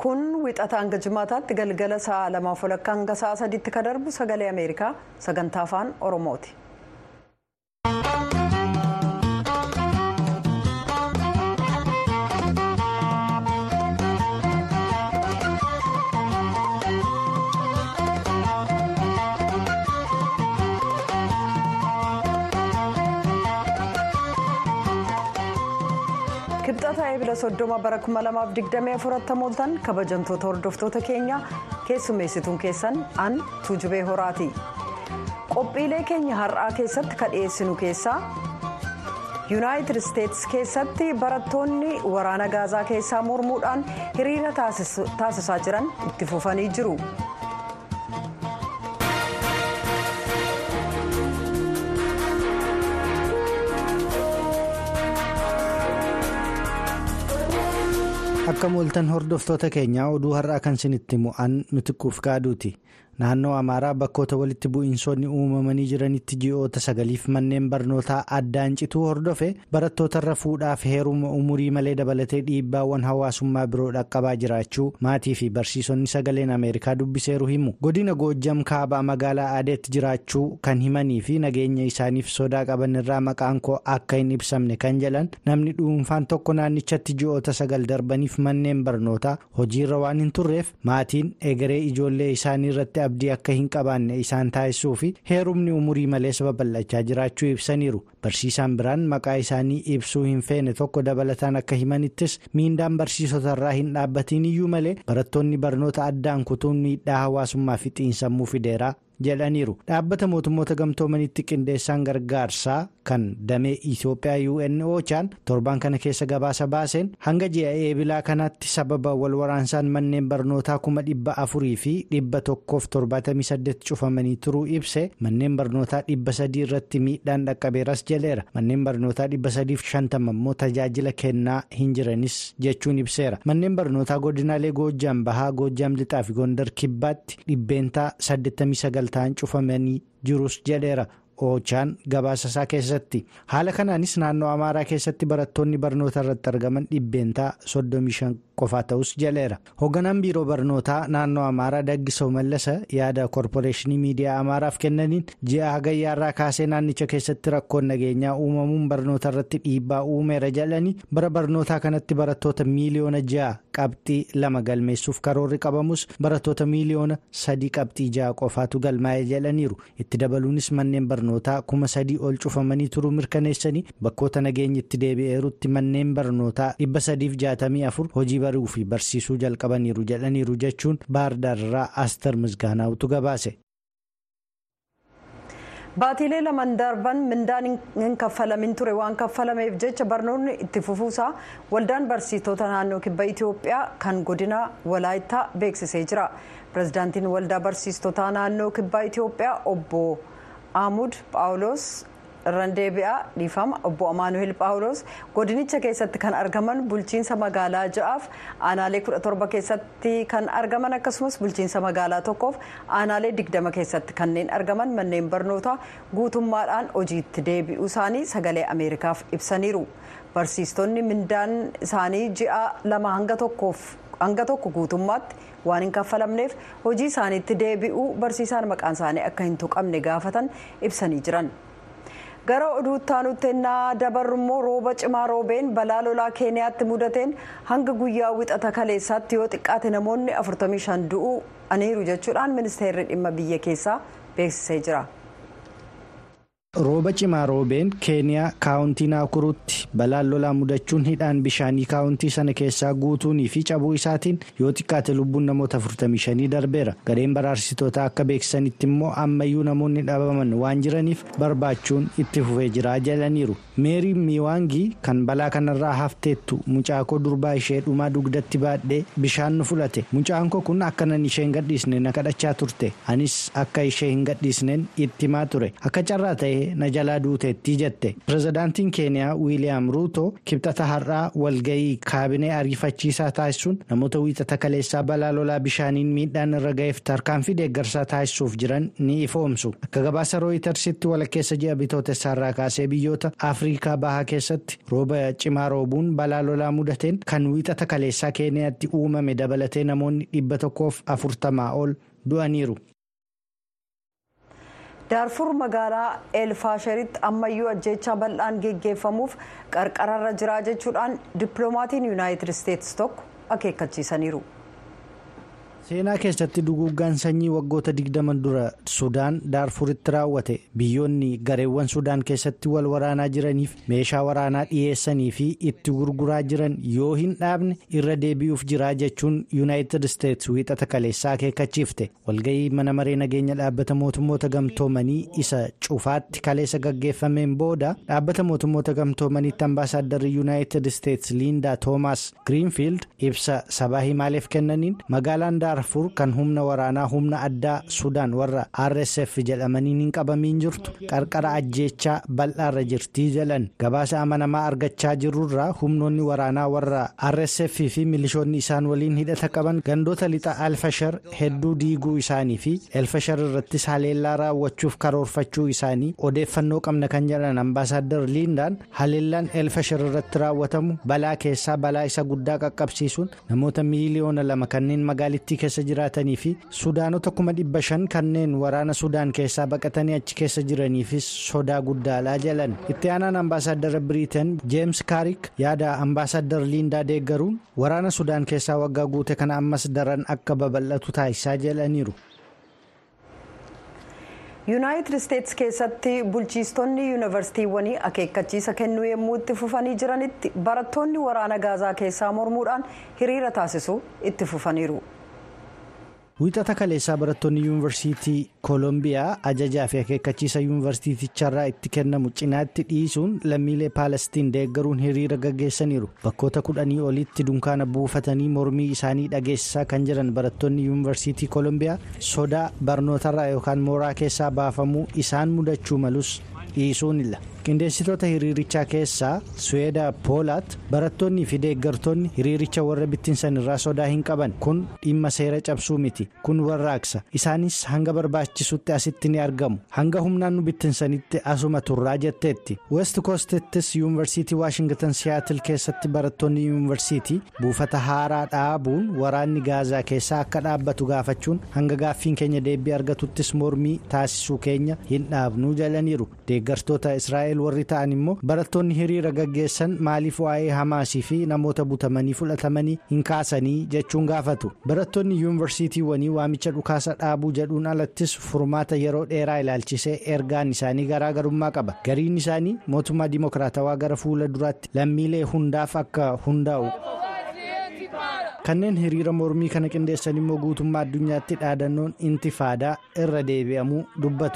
kun wixata hanga jimaataatti galgala sa'a lamaaf walakkaa hanga sa'a sadiitti ka darbu sagalee ameerikaa sagantaa afaan oromooti. kibxata eebila soddoma bara 2024 mooltan kabajamtoota hordoftoota keenya keessummeessituun keessan an tuujubee horaati qophiilee keenya har'aa keessatti ka dhiyeessinu keessaa yuunaayitid isteetsi keessatti barattoonni waraana gaazaa keessaa mormuudhaan hiriira taasisaa jiran itti fufanii jiru. akka mooltan hordoftoota keenyaa oduu har'aa kan isinitti mu'an mitiquuf kaaduuti naannoo amaaraa bakkoota walitti bu'iinsoonni uumamanii jiranitti ji'oota sagaliif manneen barnootaa addaan cituu hordofe barattootarra fuudhaaf heeruma umurii malee dabalatee dhiibbaawwan hawaasummaa biroo dhaqqabaa jiraachuu maatii fi barsiisonni sagaleen ameerikaa dubbiseeru himu godina goojjam kaabaa magaalaa aadeetti jiraachuu kan himanii fi nageenya isaaniif sodaa qaban irraa maqaan koo akka hin ibsamne kan jedhan namni dhuunfaan tokko naannichatti ji'oota sagal darbaniif manneen barnootaa hojiirra waan hin turreef maatiin egeree ijoollee isaanii irratti abdii akka hin qabaanne isaan taasisuu fi heerumni umurii malees babal'achaa jiraachuu ibsaniiru barsiisaan biraan maqaa isaanii ibsuu hin feene tokko dabalataan akka himanittis miindaan barsiisotarraa hin dhaabbatiin iyyuu malee barattoonni barnoota addaan kutuun miidhaa hawaasummaa fi xiinsammuu fideeraa jedhaniiru dhaabbata mootummoota gamtoomanitti qindeessaan gargaarsaa kan damee itiyoophiyaa un ochaan torban kana keessa gabaasa baaseen hanga ji'a eebilaa kanaatti sababa wal waraansaan manneen barnootaa kuma dhibba afurii fi dhibba tokkoof torbaatamii saddeet cufamanii turuu ibse manneen barnootaa dhibba sadii irratti miidhaan dhaqqabeeras jedheera manneen barnootaa dhibba sadiif shantama immoo tajaajila kennaa hin jiranis jechuun ibseera manneen barnootaa godinaalee goojjaam bahaa goojjaam lixaa fi gondar kibbaatti dhibbeentaa saddeettamii sagal ta'an cufamanii jirus jedheera. Ochaan gabaasa isaa keessatti haala kanaanis naannoo amaaraa keessatti barattoonni barnoota irratti argaman dhibbeentaa 35 qofaa ta'us jedheera hoogganaan biiroo barnootaa naannoo amaaraa daggisoo mallasa yaada koorporeeshinii miidiyaa amaaraaf kennaniin ji'a hagayyaarraa kaasee naannicha keessatti rakkoon nageenyaa uumamuun barnoota irratti dhiibbaa uumeera jedhanii bara barnootaa kanatti barattoota miiliyoona ja'a qabxii lama galmeessuuf karoorri qabamus barattoota miiliyoona sadii qabxii ja'a qofaatu galmaa'ee jedhaniiru itti dabaluunis manneen barnootaa kuma sadii ol cufamanii turuu mirkaneessanii bakkoota nageenyi itti deebi'eerutti manneen barnootaa dhibba sadiif jaatamii afur hojii baruu fi barsiisuu jalqabaniiru jedhaniiru jechuun baardaarraa aster misgaanaawutu gabaase. baatiilee lamaan darban mindaan hin kaffalamin ture waan kaffalameef jecha barnoonni itti fufuusaa waldaan barsiistota naannoo kibba itiyoophiyaa kan godina walaayittaa beeksisee jira pirezidaantiin waldaa barsiistota naannoo kibba itiyoophiyaa obbo Aamud Paawuloos irraan deebi'aa dhiifama obbo Amaanuhel Paawuloos godinicha keessatti kan argaman bulchiinsa magaalaa ja'aaf aanaalee 17 keessatti kan argaman akkasumas bulchiinsa magaalaa tokkoof aanaalee 20 keessatti kanneen argaman manneen barnootaa guutummaadhaan hojiitti deebi'uu isaanii sagalee ameerikaaf ibsaniiru barsiistonni mindaan isaanii ji'a lama hanga tokkoof. hanga tokko guutummaatti waan hin kaffalamneef hojii isaaniitti deebi'uu barsiisaan maqaan isaanii akka hin tuqamne gaafatan ibsanii jiran. gara oduu itti ennaa dabarru immoo rooba cimaa roobeen balaa lolaa keeniyaatti mudateen hanga guyyaa wixata kaleessaatti yoo xiqqaate namoonni 45 du'uu aniiru jechuudhaan ministeerri dhimma biyya keessaa beeksisee jira. rooba cimaa roobeen keeniyaa kaawuntii naakuruutti balaan lolaa mudachuun hidhaan bishaanii kaawuntii sana keessaa guutuunii fi cabuu isaatiin yoo xiqqaate lubbuun namoota 45 darbeera gareen baraarsitoota akka beeksisanitti immoo ammayyuu namoonni dhabaman waan jiraniif barbaachuun itti fufee jira jedhaniiru meerii miiwaangii kan balaa kanarraa hafteettu mucaakoo durbaa ishee dhumaa dugdatti baadhee bishaan nu fudhate mucaankoo kun akkanan ishee hin gadhiisne na kadhachaa turte anis akka ishee hin gadhiisneen itti himaa ture akka carraa ta'e ta'ee na jalaa duuteetti jette pirezidaantiin keeniyaa wiiliyaam ruuto kibxata har'aa walgayii kaabinee ariifachiisaa taasisuun namoota wiixata kaleessaa balaa lolaa bishaaniin miidhaan irra ga'eef tarkaanfii deeggarsaa taasisuuf jiran ni ifoomsu akka gabaasa rooyitersitti walakkeessa ji'a bitootessaarraa kaasee biyyoota afriikaa bahaa keessatti rooba cimaa roobuun balaa lolaa mudateen kan wiixata kaleessaa keeniyaatti uumame dabalatee namoonni dhibba tokkoof afurtamaa ol du'aniiru. daarfur magaalaa eelfaasharitti ammayyuu ajjeechaa bal'aan geggeeffamuuf qarqararra jiraa jechuudhaan dippiloomatiin yuunaayitid isteetsi tokko akeekkachiisaniiru. seenaa keessatti duguuggaan sanyii waggoota digdaman dura sudaan daarfuritti raawwate biyyoonni gareewwan sudaan keessatti wal waraanaa jiraniif meeshaa waraanaa dhiyeessanii fi itti gurguraa jiran yoo hin dhaabne irra deebi'uuf jiraa jechuun yuunaayitid isteetsi wiixata kaleessaa akeekkachiifte walga'ii mana maree nageenya dhaabbata mootummoota gamtoomanii isa cufaatti kaleessa gaggeeffameen booda dhaabbata mootummoota gamtoomaniitti ambaasaaddarri yuunaayitid isteetsi liindaa toomaas giriinfiild ibsa sabaa himaaleef kennaniin magaalaan daarfur kan humna waraanaa humna addaa sudaan warra rsf jedhamaniin hin qabamiin jirtu qarqara ajjeechaa bal'aarra jirtii jedhan gabaasa amanamaa argachaa jirurraa humnoonni waraanaa warra rsf fi milishoonni isaan waliin hidhata qaban gandoota lixa alfashar hedduu diiguu isaanii fi elfashar irrattis haleellaa raawwachuuf karoorfachuu isaanii odeeffannoo qabna kan jedhan ambaasaadar liindaan haleellaan elfashar irratti raawwatamu balaa keessaa balaa isa guddaa qaqqabsiisuun namoota miiliyoona lama kanneen magaalittii keessa jiraatanii fi sudaanota kuma dhibba shan kanneen waraana sudaan keessaa baqatanii achi keessa jiraniifis sodaa guddaadha jedhan itti aanaan ambaasaadara biriiteen jeems kaarik yaada ambaasaadar liindaa deeggaruun waraana sudaan keessaa waggaa guute kana ammas daran akka babal'atu taasisaa jedhaniiru. yuunaayitid isteetsi keessatti bulchiistonni yuunivarsiitiiwwanii akeekkachiisa kennuu yommuu itti fufanii jiranitti barattoonni waraana gaazaa keessaa mormuudhaan hiriira taasisuu itti fufaniiru. wiixata kaleessaa barattoonni yuunivarsiitii koolombiyaa ajajaa fi akeekkachiisa yuunivarsiiticharraa itti kennamu cinaatti dhiisuun lammiilee paalestiin deeggaruun hiriira gaggeessaniiru bakkoota kudhanii olitti dunkaana buufatanii mormii isaanii dhageessisaa kan jiran barattoonni yuunivarsiitii koolombiyaa sodaa barnootarraa yookaan mooraa keessaa baafamuu isaan mudachuu malus dhiisuunilla qindeessitoota hiriirichaa keessaa suweedaa poolaat barattoonnii fi deeggartoonni hiriiricha warra bittinsan irraa sodaa hin qaban kun dhimma seera cabsuu miti kun warraaqsa isaanis hanga barbaachisutti asitti ni argamu hanga humnaan nu bittinsanitti asuma turraa jetteetti west koostettis yuunivarsiitii waashingtan siyaatil keessatti barattoonni yuunivarsiitii buufata haaraa dhaabuun waraanni gaazaa keessaa akka dhaabbatu gaafachuun hanga gaaffiin keenya deebii argatuttis mormii taasisuu keenya hin dhaabnuu jalaniiru deeggartoota israa'el warri ta'an immoo barattoonni hiriira gaggeessan maaliif waa'ee hamaasii fi namoota butamanii fudhatamanii hin kaasanii jechuun gaafatu barattoonni yuunivarsiitiiwwanii waamicha dhukaasa dhaabuu jedhuun alattis furmaata yeroo dheeraa ilaalchisee ergaan isaanii garaagarummaa qaba gariin isaanii mootummaa dimokiraatawaa gara fuula duraatti lammiilee hundaaf akka hundaa'u. kanneen hiriira mormii kana qindeessan immoo guutummaa addunyaatti dhaadannoon intifaadaa irra deebi'amuu dubbatu.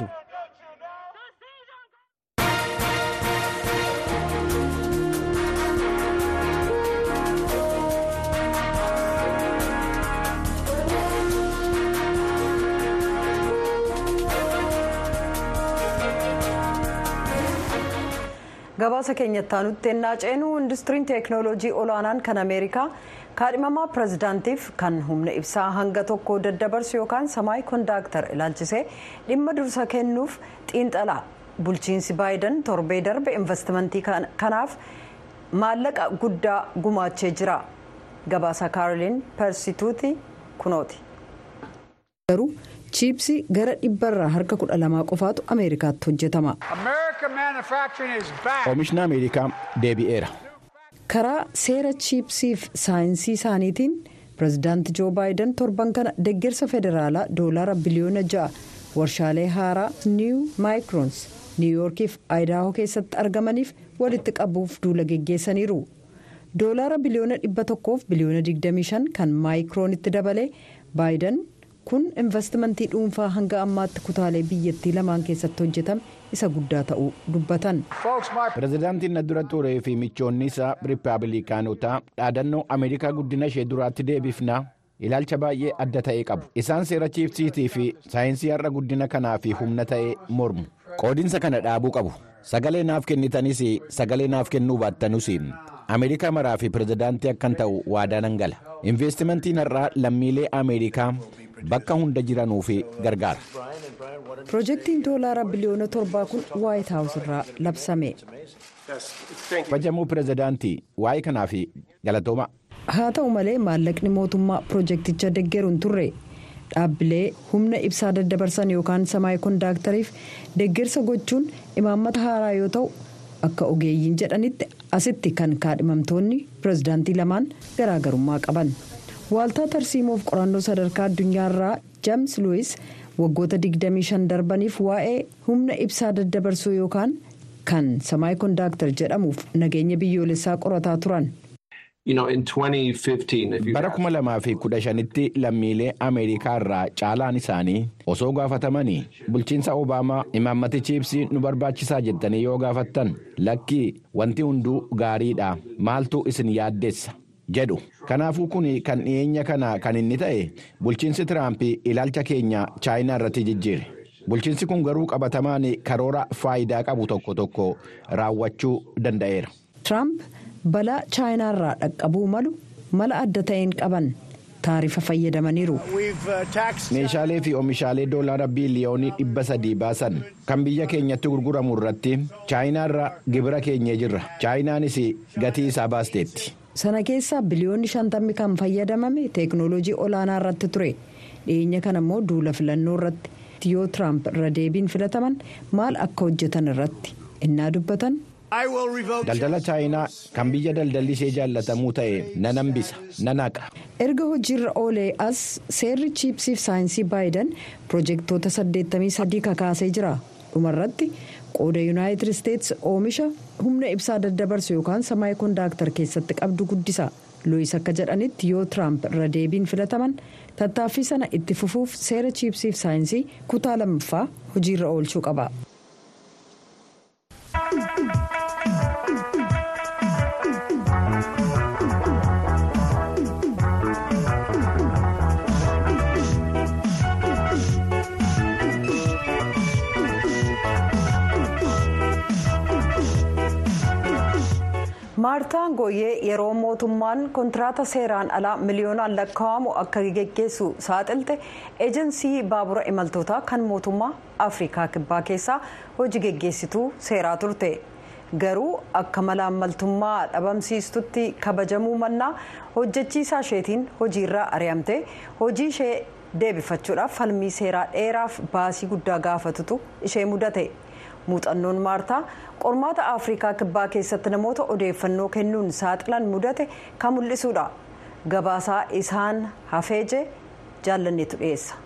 gabaasa keenyatti aanutti ennaa ceenu industiriin teeknooloojii olaanaan kan ameerikaa kaadhimamaa pirezidaantiif kan humna ibsaa hanga tokko daddabarsu yookaan samaay kondaaktar ilaalchisee dhimma dursa kennuuf xiinxalaa bulchiinsi baayidan torbee darbe investimentii kanaaf maallaqa guddaa gumaachee jira gabaasa kaaroliin persituuti kunooti. garuu chiipsii gara dhibbarraa harka kudha lamaa qofaatu ameerikaatti hojjetama. oomishni ameerikaa deebi'eera. karaa seera chiipsiif saayinsii isaaniitiin pirezidaanti joo baayidan torban kana deeggarsa federaalaa doolaara biliyoona ja'a warshaalee haaraa niiw maayikroons niiwyoorkiif aayidaahoo keessatti argamaniif walitti qabuuf duula geggeessaniiru doolaara biliyoona dhibba tokkoof biliyoona 25 kan maayikroonitti dabalee baayidan. kun investimentii dhuunfaa hanga ammaatti kutaalee biyyattii lamaan keessatti hojjetame isa guddaa ta'uu dubbatan. pirezidaantiin na dura turee fi michoonni isaa rippaabilikaanotaa dhaadannoo ameerikaa guddina ishee duraatti deebifna ilaalcha baay'ee adda ta'e qabu isaan seera chiipsiitii fi saayinsii har'a guddina kanaa fi humna ta'e mormu qoodinsa kana dhaabuu qabu sagalee naaf kennitanis sagalee naaf kennuu baattanuus ameerikaa maraa fi pirezidaantii akkan ta'u waadaa nan gala investimentiin har'aa lammiilee ameerikaa bakka hunda jiranuuf gargaara. piroojeektiin doolaara biliyoona torbaa kun waayit haawus irraa labsame. Fajamuu pirezidaantii waa'ee kanaaf galatooma. haa ta'u malee maallaqni mootummaa piroojeekticha deeggaruun turre dhaabbilee humna ibsaa daddabarsan yookaan samaayii koondaaktariif deeggarsa gochuun imaammata haaraa yoo ta'u akka ogeeyyiin jedhanitti asitti kan kaadhimamtoonni pirezidaantii lamaan garaagarummaa qaban waaltaa tarsiimoof qorannoo sadarkaa addunyaarraa james luwis waggoota 25 darbaniif waa'ee humna ibsaa daddabarsuu yookaan kan samaayii koondaaktar jedhamuuf nageenya biyyoolessaa qorataa turan. bara kuma lamaa fi kudha shanitti lammiilee ameerikaa irraa caalaan isaanii osoo gaafatamanii bulchiinsa obaamaa imaammatichi ibsii nu barbaachisaa jettanii yoo gaafattan lakkii wanti hunduu gaariidha maaltu isin yaaddeessa jedhu kanaafuu kun kan dhiyeenya kana kan inni ta'e bulchiinsi tiraamp ilaalcha keenya chaayinaa irratti jijjiire bulchiinsi kun garuu qabatamaan karoora faayidaa qabu tokko tokko raawwachuu danda'eera. balaa chaayinaarraa dhaqqabuu malu mala adda ta'een qaban taarifa fayyadamaniiru. meeshaalee fi oomishaalee doolaara biiliyoonii dhibba sadii baasan kan biyya keenyatti gurguramu irratti chaayinaarra gibira keenyee jirra chaayinaanis gatii isaa baasteetti. sana keessaa biliyoonni shantammi kan fayyadamame teeknooloojii olaanaa irratti ture dhiyeenya kana immoo duula filannoo irratti yoo tiraamp irra deebiin filataman maal akka hojjetan irratti innaa dubbatan. daldala chaayinaa kan biyya daldalli ishee jaallatamuu ta'e nan hambisa nan haqa. erga hojiirra oolee as seerri chiipsiif saayinsii baayidan piroojeektoota 83 kakaasee jira dhumarratti qooda yuunaayitid isteetsi oomisha humna ibsaa daddabarsu yookaan samaayii koondaaktar keessatti qabdu guddisa luwis akka jedhanitti yoo tiraamp irra deebiin filataman tattaaffii sana itti fufuuf seera chiipsiif saayinsii kutaa lammaffaa hojiirra oolchuu qaba. maartaan gooyee yeroo mootummaan kontiraataa seeraan alaa miliyoonaan lakkaa'amu akka geggeessu saaxilte eejensii baabura imaltootaa kan mootummaa afrikaa kibbaa keessaa hojii geggeessituu seeraa turte garuu akka malaammaltummaa dhabamsiistutti kabajamuu mannaa hojjechiisaa isheetiin hojiirraa ari'amte hojii ishee deebifachuudhaaf falmii seeraa dheeraaf baasii guddaa gaafatutu ishee mudate. muuxannoon maartaa qormaata afrikaa kibbaa keessatti namoota odeeffannoo kennuun saaxilan mudate kan mul'isuudha gabaasaa isaan hafeeje jaallanneetu dhiyeessa.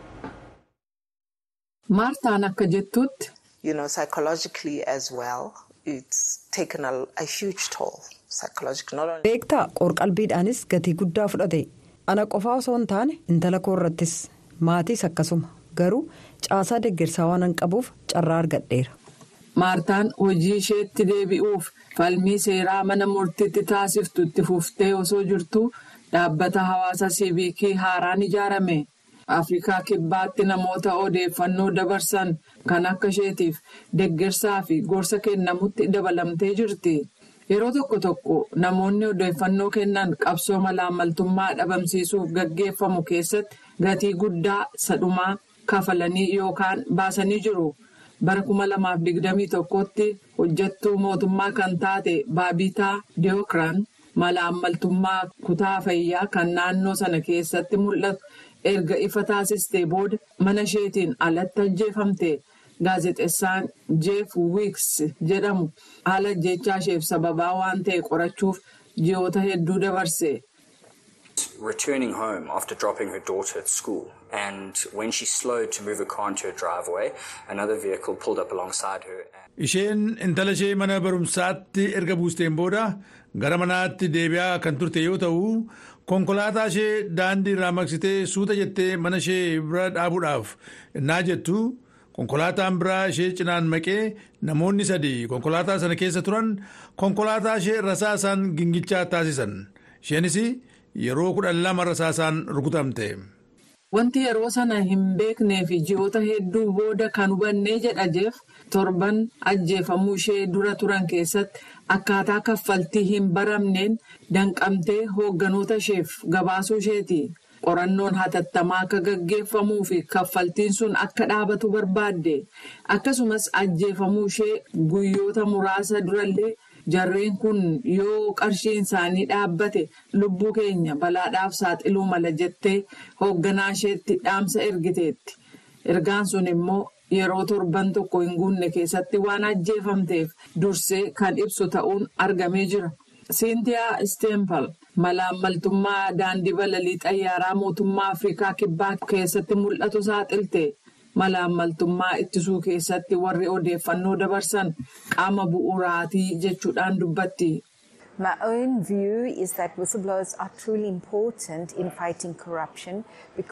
maartaan akka jettutti. you know psychologically as well it's taken a, a huge toll psychologically. beektaa qorqalbiidhaanis gatii guddaa fudhate ana qofaa osoo hin taane intala koo irrattis maatiis akkasuma. garuu caasaa deeggarsaa waan hin qabuuf carraa argadheera. maartaan hojii isheetti deebi'uuf falmii seeraa mana murtiitti taasiftu itti fuftee osoo jirtu dhaabbata hawaasa siiviikii haaraan ijaarame afrikaa kibbaatti namoota odeeffannoo dabarsan kan akka isheetiif deeggarsaa fi gorsa kennamutti dabalamtee jirti. yeroo tokko tokko namoonni odeeffannoo kennan qabsoo malaammaltummaa dhabamsiisuuf gaggeeffamu keessatti gatii guddaa sadhumaa. kafalanii yookaan baasanii jiru bara kuma lamaaf digdamii tokkotti hojjattuu mootummaa kan taate baabitaa deeokiraan malaammaltummaa kutaa fayyaa kan naannoo sana keessatti mul'atu erga ifa taasistee booda mana isheetiin alatti ajjeefamte gaazexeessaan jeef wiiks jedhamu haala ajjechaa isheef sababaa waan ta'e qorachuuf ji'oota hedduu dabarse. returning home after dropping her daughter at school and when she slowed to move her car into her driveway another vehicle pulled up alongside her. isheen intala ishee mana barumsaatti erga buusteen booda gara manaatti deebi'aa kan turte yoo ta'u konkolaataa ishee daandii irraa maqsitee suuta jettee mana ishee bira dhaabuudhaaf innaa jettu konkolaataan biraa ishee cinaan maqee namoonni sadii konkolaataa sana keessa turan konkolaataa ishee rasaasaan gingilchaa taasisan isheenis yeroo kudhan lama rasaasaan rukutamte. Wanti yeroo sana hin beeknee fi ji'oota hedduu booda kan hubannee jedha jeef torban ajjeefamuu ishee dura turan keessatti akkaataa kaffaltii hin baramneen danqamtee hoogganoota isheef gabaasuu isheeti. Qorannoon hatattamaa akka gaggeeffamuu fi kaffaltiin sun akka dhaabatu barbaadde akkasumas ajjeefamuu ishee guyyoota muraasa durallee jarreen kun yoo qarshiin isaanii dhaabbate lubbuu keenya balaadhaaf saaxiluu mala jettee hoogganaa isheetti dhaamsa ergiteetti. Ergaan sun immoo yeroo torban tokko hin guunne keessatti waan ajjeefamteef dursee kan ibsu ta'uun argamee jira. Siintiyaa Isteempal malaammaltummaa daandii balalii xayyaaraa mootummaa Afrikaa kibbaa keessatti mul'atu saaxilte. Malaammaltummaa ittisuu keessatti warri odeeffannoo dabarsan qaama bu'uuraatii jechuudhaan dubbatti. My own view is that whistleblowers are truly important in fighting corruption.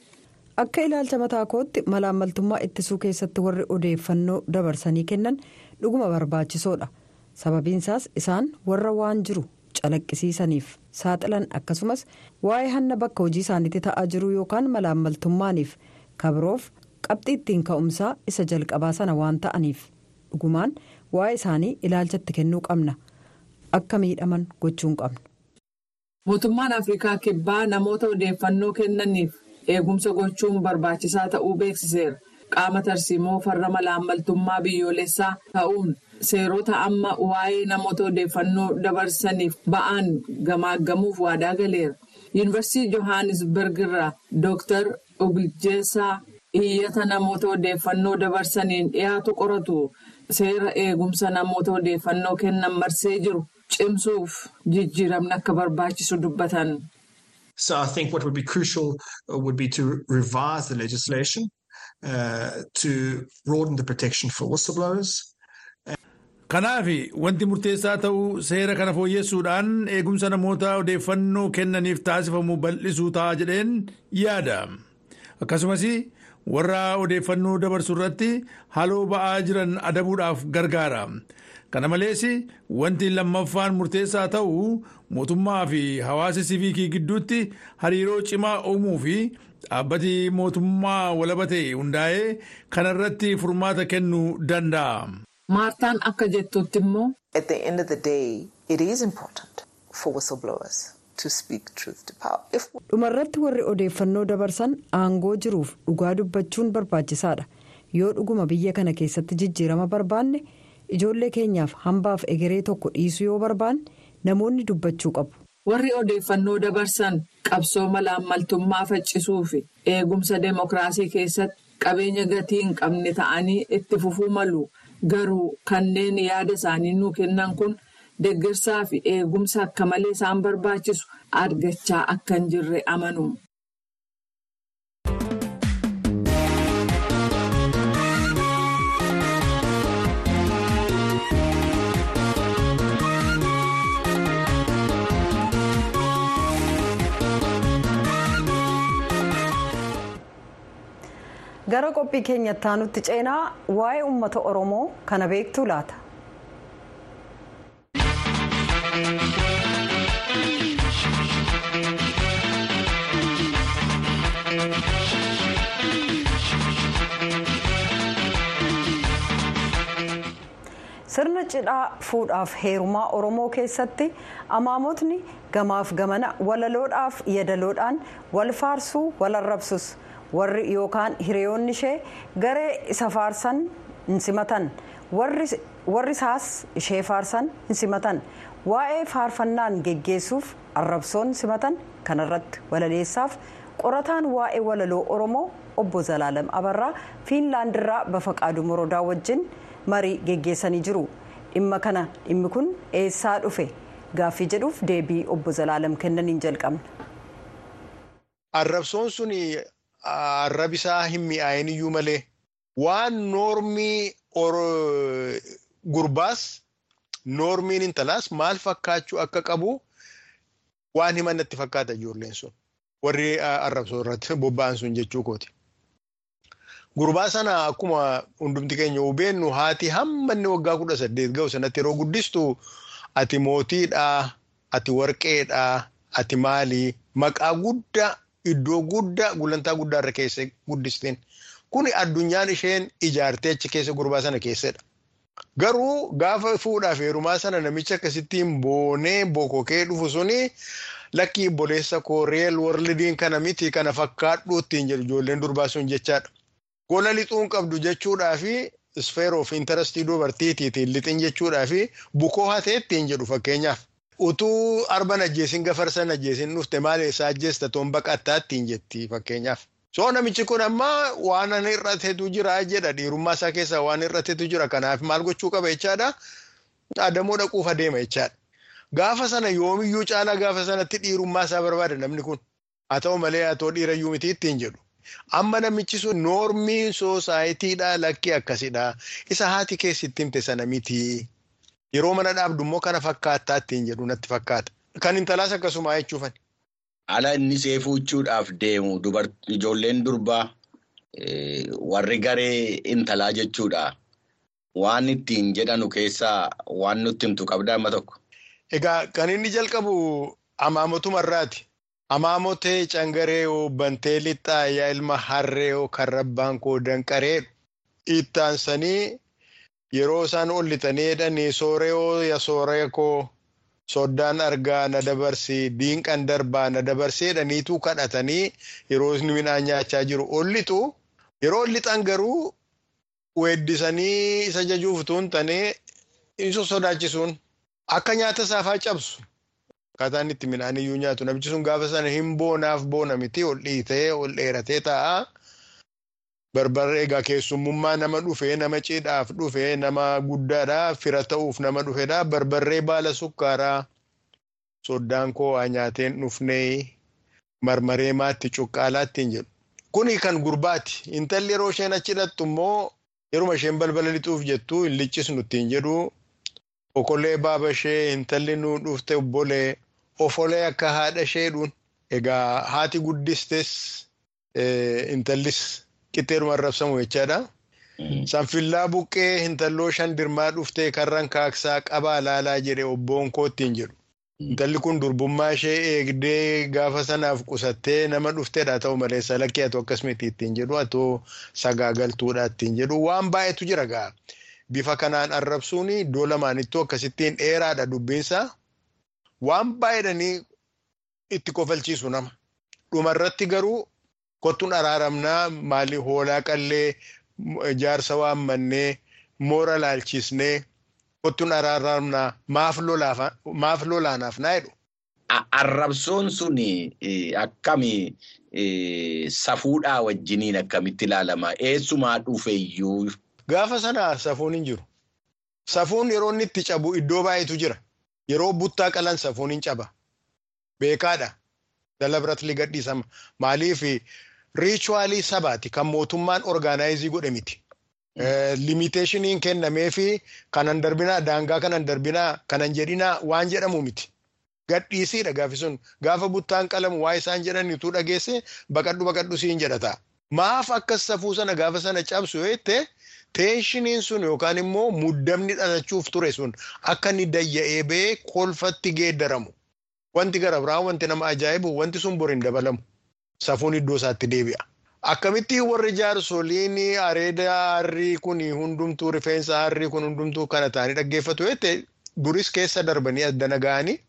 Akka ilaalcha mataa kootti malaammaltummaa ittisuu keessatti warri odeeffannoo dabarsanii kennan dhuguma barbaachisoodha. Sababiinsaas isaan warra waan jiru calaqqisiisaniif saaxilan akkasumas waa'ee hanna bakka hojii isaaniitti ta'aa jiru yookaan malaammaltummaaniif kabiroof qabxii ittiin ka'umsaa isa jalqabaa sana waan ta'aniif dhugumaan waa'ee isaanii ilaalchatti kennuu qabna akka miidhaman gochuun qabna. Mootummaan Afrikaa kibbaa namoota odeeffannoo kennaniif eegumsa gochuun barbaachisaa ta'uu beeksiseera. Qaama tarsiimoo farra malaammaltummaa biyyoolessaa ta'uun seerota amma waa'ee namoota odeeffannoo dabarsaniif ba'an gamaaggamuuf waadaa galeera. Yuunivarsiitii Johannesburg irraa Dooktar Ogiljeessaa iyyata namoota odeeffannoo dabarsaniin dhiyaatu qoratu seera eegumsa namoota odeeffannoo kennan marsee jiru cimsuuf jijjiiramni akka barbaachisu dubbatan. So I think what would be crucial would be to revise the legislation uh, to broaden the protection for whistleblowers. Kanaaf wanti murteessaa ta'uu seera kana fooyyessuudhaan eegumsa namoota odeeffannoo kennaniif taasifamu bal'isuu ta'a jedheen yaada. Akkasumas warra odeeffannoo dabarsu irratti haloo ba'aa jiran adabuudhaaf gargaara. Kana malees wanti lammaffaan murteessaa ta'u mootummaa fi hawaasa siviikii gidduutti hariiroo cimaa uumuu fi dhaabbati mootummaa walaba ta'e hundaa'ee kanarratti furmaata kennuu danda'a. Maartaan akka jettutti immoo. At the end of the day, it is important for whistleblowers to speak truth to power. Dhumarratti warri odeeffannoo dabarsan aangoo jiruuf dhugaa dubbachuun barbaachisaadha. Yoo dhuguma biyya kana keessatti jijjiirama barbaanne ijoollee keenyaaf hambaaf egeree tokko dhiisuu yoo barbaanne namoonni dubbachuu qabu. Warri odeeffannoo dabarsan qabsoo malaammaltummaa faccisuu fi eegumsa deemokiraasii keessatti qabeenya gatii hin qabne ta'anii itti fufuu malu. Garuu kanneen yaada isaanii nuu kennan kun deeggarsaa fi eegumsa akka malee isaan barbaachisu argachaa akka hin jirre amanu. gara qophii keenyatti aanutti ceenaa waa'ee uummata oromoo kana beektuu laata. sirna cidhaa fuudhaaf heerumaa oromoo keessatti amaamotni gamaaf gamana walaloodhaaf yadaloodhaan wal faarsuu wal arrabsus. warri yookaan hiriyoonni ishee garee isa faarsan hin simatan warri isaas ishee faarsan hin simatan waa'ee faarfannaan geggeessuuf arrabsoon simatan kanarratti walaleessaaf qorataan waa'ee walaloo oromoo obbo Zalaalam Abarraa Fiinlaandirraa Bafaqaaduu Morodaa wajjin marii geggeessanii jiru dhimma kana dhimmi kun eessaa dhufe gaaffii jedhuuf deebii obbo Zalaalam kennaniin jalqabna. Arrabsoon sun arrabisaa hin mi'aayin iyyuu malee waan noormii gurbaas noormiin intalaas maal fakkaachuu akka qabu waan himannatti fakkaata ijoolleen sun warri arrabsoo irratti bobba'an sun jechuu kooti. Gurbaa sana akkuma hundumti keenya hubeennu haati hamma inni waggaa kudha saddeet ga'u sanatti yeroo guddistu ati mootiidhaa, ati warqeedhaa, ati maalii maqaa guddaa iddoo guddaa gulantaa guddaa irra keessa guddisteen kuni addunyaan isheen ijaartee achi keessa gurbaa sana keessadha. Garuu gaafa fuudhaaf heerumaa sana namicha akkasittiin boonee bokokee dhufu suni lakkii boleessa koo reel warlidiin kana miti kana fakkaadhu ittiin jedhu ijoolleen durbaa sun jechaadha. Gola lixuun qabdu jechuudhaa fi sphere of interest dubartiitiitiin lixin jechuudhaa fi bukoo hatee ittiin jedhu fakkeenyaaf. Utuu arban ajjeesin gafarsan ajjeesin dhufte maal eessaa ajjeesta toon baqattaa ittiin jetti fakkeenyaaf. Soo namichi kun amma waan hir'ateetu jira jedha dhiirummaa isaa keessaa waan hir'ateetu jira kanaaf maal gochuu qaba jechaadha. Adamoo dhaquuf adeema jechaadha. Gaafa sana yoomiyyuu caalaa gaafa sanatti dhiirummaa isaa barbaada namni kun. Haa ta'u malee haa ta'u dhiirayyuu miti ittiin jedhu. Amma namichi sun noormiin soosaayitiidhaa lakkii akkasidha. Isa haati keessatti himte sana miti. Yeroo mana dhaabdu immoo kana fakkaattaa ittiin jedhu natti fakkaata. Kan intalaas akkasuma jechuufani. Ala inni seefuuchuudhaaf deemu ijoolleen durbaa warri garee intalaa jechuudha. Waan ittiin jedhanu keessaa waan nutti himtu qabda amma tokko. Egaa kan inni jalqabu amaamotumarraati. Amaamotee cangaree oo bantee lixaa yaa ilma harree oo kan rabbaan koo danqaree ittaansanii yeroo isaan ol lixanii jedhanii sooree oo ya sooree koo soddaan argaa na dabarsi diinqan darbaa na dabarsee jedhaniitu kadhatanii yeroo inni midhaan nyaachaa jiru ol lixu yeroo ol lixan garuu weeddisanii isa jajuuf tuun tanee isa sodaachisuun akka nyaata saafaa cabsu. Akkaataan itti midhaan iyyuu nyaatu namichi sun gaafa sana hin boonaaf boona miti ol dhiitee ol dheeratee taa'a. Barbarree egaa keessummummaa nama dhufee nama cidhaaf dhufee nama guddaadha fira ta'uuf nama dhufedha barbarree baala sukkaaraa soddaan koo waa nyaateen dhufnee marmaree maatti cuqqaalaa ittiin jedhu. Kuni kan gurbaati intalli yeroo isheen achi hidhattu immoo yeruma isheen balbala lixuuf jettu hin liccisnu ittiin jedhu. Okolee baaba ishee intalli nu dhufte obbolee ofolee akka haadha isheedhuun egaa haati guddistes intallis qixxeeruma arrabsamu jechaadha. Sanfillaa buqqee intalloo shan dirmaa dhuftee karran kaaksaa qabaa laalaa jedhe obboon koo ittiin jedhu. Intalli kun durbummaa ishee eegdee gaafa sanaaf qusattee nama dhufteedha ta'u malee salakkee haa ta'u akkasumatti ittiin jedhu haa ta'u sagaagaltuudha ittiin jedhu waan baay'eetu jira ga'a. Bifa kanaan arrabsuun iddoo lamaanittuu akkasittiin dheeraadha dubbiinsa. Waan baay'eedhanii itti kofalchiisu nama. Dhumarratti garuu kottuun araaramnaa maali hoolaa qallee jaarsa waammannee moora laalchisnee kottuun araaramnaa maaf lolaanaaf naa jedhu. Arrabsoon sun akkami safuudhaa wajjiniin akkamitti ilaalama? Eessumaa dhufeyyuu? Gaafa sana safuun hin jiru. Safuun yeroo inni itti cabu iddoo baay'eetu jira. Yeroo buttaa qalan safuun hin caba. Beekaadha. Dala biratti ligadhiisama. Maaliif riichuwaalii sabaati kan mootummaan orgaanaayizii godhe miti. Limiteeshiniin kennamee fi kanan darbinaa daangaa kanan darbinaa kanan jedhinaa waan jedhamu miti. Gadhiisiidha gaafi sun gaafa buttaan qalamu waa isaan jedhanitu dhageesse baqadhu baqadhu siin jedhata. Maaf akkas safuu sana gaafa sana cabsu jettee teeshiniin sun yookaan immoo muddamni dhalachuuf ture sun akka inni dayya'ee ba'ee kolfatti geeddaramu. Wanti gara biraa wanti nama ajaa'ibu wanti sun boriin dabalamu. Safuun iddoo isaatti deebi'a. Akkamittiin warri jaarsoliin areeda harrii kun hundumtuu rifeensa harrii kun hundumtuu kana ta'anii dhaggeeffatu jettee duris keessa darbanii addana ga'anii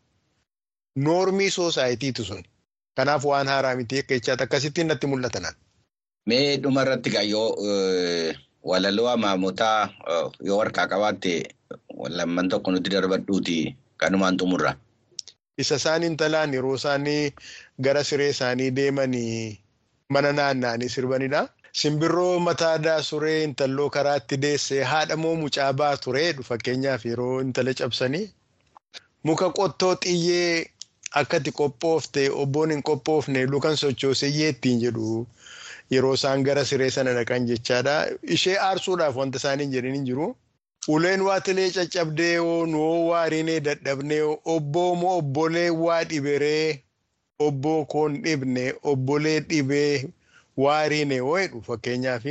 noormii soosaayitiitu sun. Kanaaf waan haaraa miti akka jechaatti akkasittiin natti mul'atan. Mee dhumarratti gaa yoo walaloo amaamotaa yoo harkaa qabaatte lamman tokko nutti darbadhuuti kanumaan xumurra. Isa isaan intalaan yeroo isaanii gara siree isaanii deemanii mana naanna'anii sirbanidha. Simbirroo mataa suree intalloo karaatti deessee haadha moo mucaa baa tureedhu fakkeenyaaf yeroo intala cabsanii. Muka qottoo xiyyee akkati qophoofte obboon hin qophoofne lukan sochooseyyee ittiin jedhu. yeroo isaan gara siree sana dhaqan jechaadha. Ishee aarsuudhaaf wanta isaan hin jedhin hin jiru. Uleen waatilee caccabdee nuu waarinee dadhabnee obboo moo obbolee waa dhiberee obboo koon dhibne obbolee dhibee waariine jedhu fakkeenyaaf.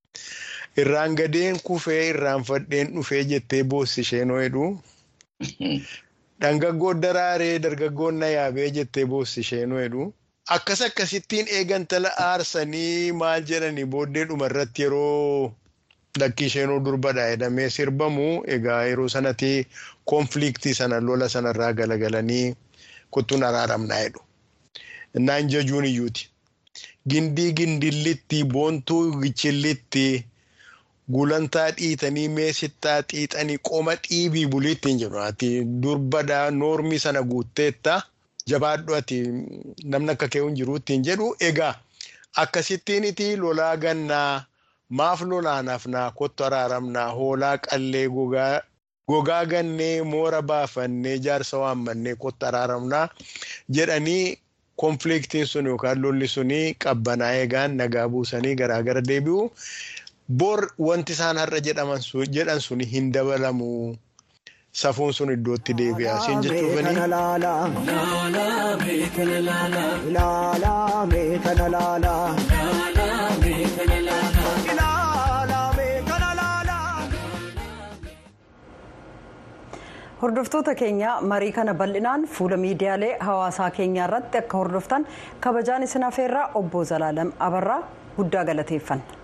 Irraan gadeen kufee irraan fadheen dhufee jettee boossi isheen jedhu. Dhangaggoo daraaree dargaggoon na yaabee jettee boossi isheenuu jedhu. Akkas akkasittiin eegantala aarsanii maal jedhanii booddee dhumarratti yeroo lakkii isheenuu durbadha jedhamee sirbamu egaa yeroo sanatti koonfiliiktii sana lola sanarraa galagalanii kuttuun araaramnaa jedhu. Innaan jajuun iyyuuti. Gindii gindillitti boontuu gichillitti gulantaa dhiitanii meesittaa xiixanii qoma dhiibii buliittiin jedhu ati durbadhaa noormii sana guutteetta jabaadhu ati namni akka kee hin jiru ittiin jedhu egaa akkasittiin iti lolaa gannaa maaf lolaanaaf naa kottu araaramnaa hoolaa qallee gogaa gogaa gannee moora baafannee jaarsa waammannee kottu araaramnaa jedhanii koonfiliiktiin sun yookaan lolli suni qabbanaa eegaan nagaa buusanii garaagara deebi'u. Bor wanti isaan har'a jedhan sun hin dabalamu. Safuun sun iddootti deebi'a. Siin jechuufani. hordoftoota keenya marii kana bal'inaan fuula miidiyaalee hawaasaa keenyaa irratti akka hordoftan kabajaan isin hafeerraa obbo Zalaalam Abarraa guddaa galateeffanna.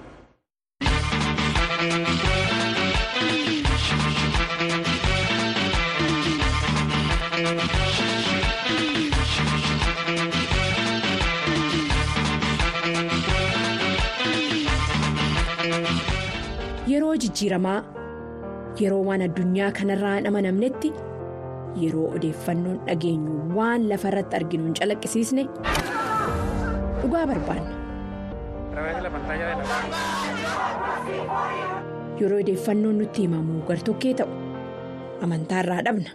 Yeroo jijjiiramaa yeroo waan addunyaa kanarraa hin amanamnetti yeroo odeeffannoon dhageenyu waan lafa irratti arginu hin calaqqisiisne dhugaa barbaanna. Yeroo odeeffannoon nutti himamu gartokkee ta'u amantaarraa dhabna.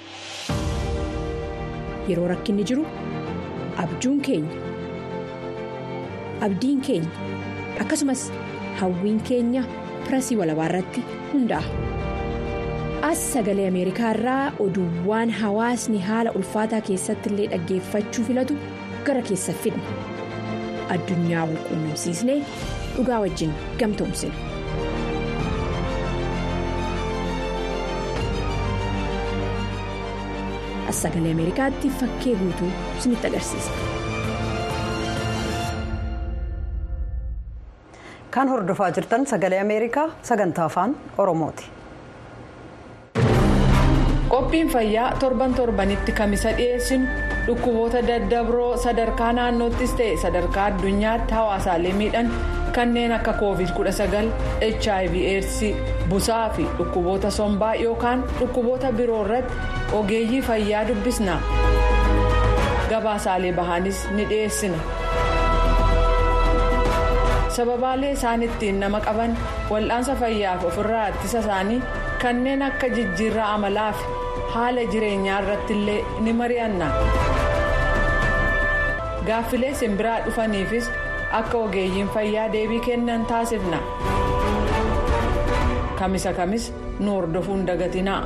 Yeroo rakkinni jiru abjuun keenya abdiin keenya akkasumas hawwiin keenya pirasii walabaa irratti hundaa'a. as sagalee ameerikaa irraa oduuwwan hawaasni haala ulfaataa keessatti illee dhaggeeffachuu filatu gara keessa fidna addunyaa wal quunnamsiisnee dhugaa wajjin gamtoomsina. as sagalee ameerikaatti fakkee guutuu isinitti agarsiisa. kan hordofaa jirtan sagalee ameerikaa sagantaa afaan oromooti. qophiin fayyaa torban torbanitti kamisa dhiyeessinu dhukkuboota daddabroo sadarkaa naannoottis ta'e sadarkaa addunyaatti hawaasaalee miidhan kanneen akka covid 19 hiv aids busaa fi dhukkuboota sombaa yookaan dhukkuboota biroo irratti ogeeyyii fayyaa dubbisna gabaasaalee bahaanis ni dhiyeessina sababaalee isaan ittiin nama qaban wal'aansa fayyaaf ofirraa ittisa isaanii kanneen akka jijjiirraa amalaa fi haala jireenyaa irratti illee ni mari'anna gaaffilee simbiraa dhufaniifis akka ogeeyyiin fayyaa deebii kennan taasifna kamisa kamis nu hordofuun dagatinaa.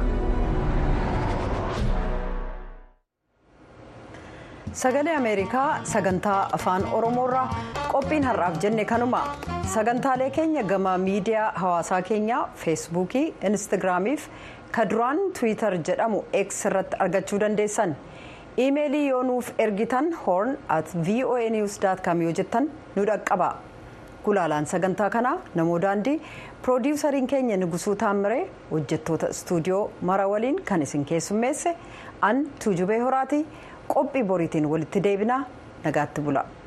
sagalee ameerikaa sagantaa afaan oromoorraa qophiin har'aaf jenne kanuma sagantaalee keenya gama miidiyaa hawaasaa keenyaa feesbuukii instaagiraamiif kaduraan tiwiitar jedhamu x irratti argachuu dandeessan iimeelii yoo nuuf ergitan hoorn at voa news com yoo jettan nu dhaqqaba gulaalaan sagantaa kanaa namoo daandii piroodiwusariin keenya nugusuu taammire hojjettoota istuudiyoo mara waliin kan isin keessummeesse an tuujubee horaati qophii boriitiin walitti deebinaa nagaatti bula.